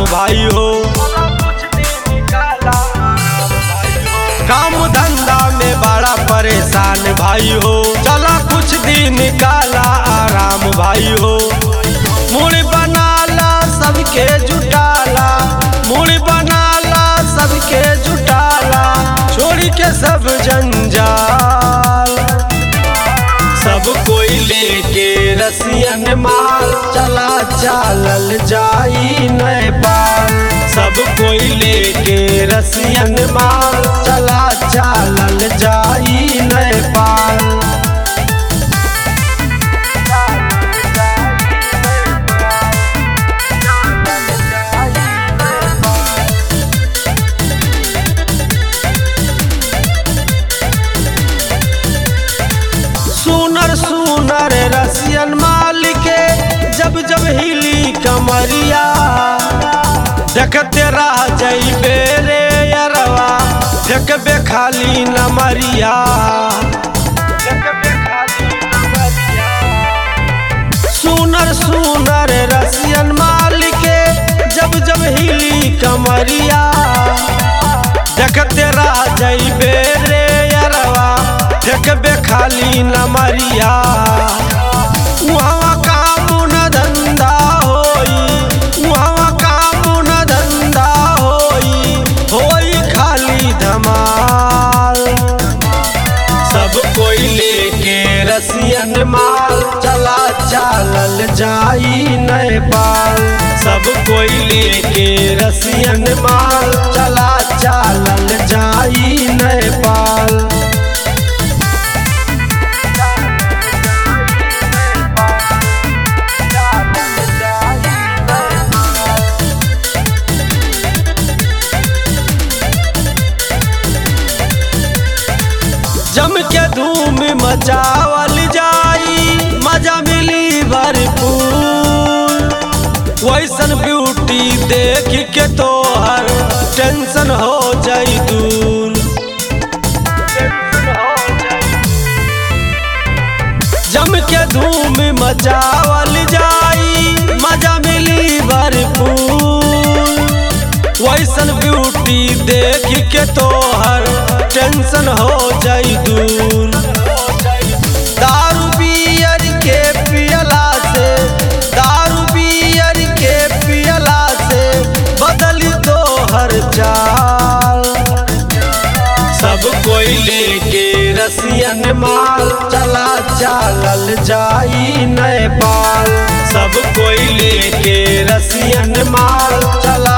भाई हो काम धंधा में बड़ा परेशान भाई हो चला कुछ दिन निकाला आराम भाई हो मुड़ी बनाला सबके जुटाला मुड़ी बनाला सबके जुटाला छोड़ी के सब जंजाल सब कोई लेके रसियन माल चला चालल जाई नेपाल सब कोई लेके रसियन माल चला चालल जाई नेपाल सुनर सुनर रसियन मालिके जब जब हिली कमरिया देखते रह जइबे रे अरवा देखबे खाली नमरिया सुनर सुनर रसियन मालिके जब जब हिली कमरिया देखते रह जइबे रे अरवा देखबे खाली नमरिया वहाँ काम न धंधा होई वहाँ काम न धंधा होई होई खाली धमाल सब कोई लेके रसियन माल चला चालल जाई नेपाल सब कोई लेके रसियन माल चला चालल जाई नेपाल जम के धूम मचावल जाई मजा मिली भरपूर वैसन ब्यूटी देख के तोहर टेंशन हो जाई दूर जम के धूम मचावल जाई मजा मिली भरपूर वैसन ब्यूटी देख के तोहर टेंशन हो जाई दूर दारू बियर के पियला से दारू बियर के पियला से बदली तोहर चाल सब कोई लेके रसियन माल चला चालल जाई नेपाल सब कोई लेके रसियन माल चला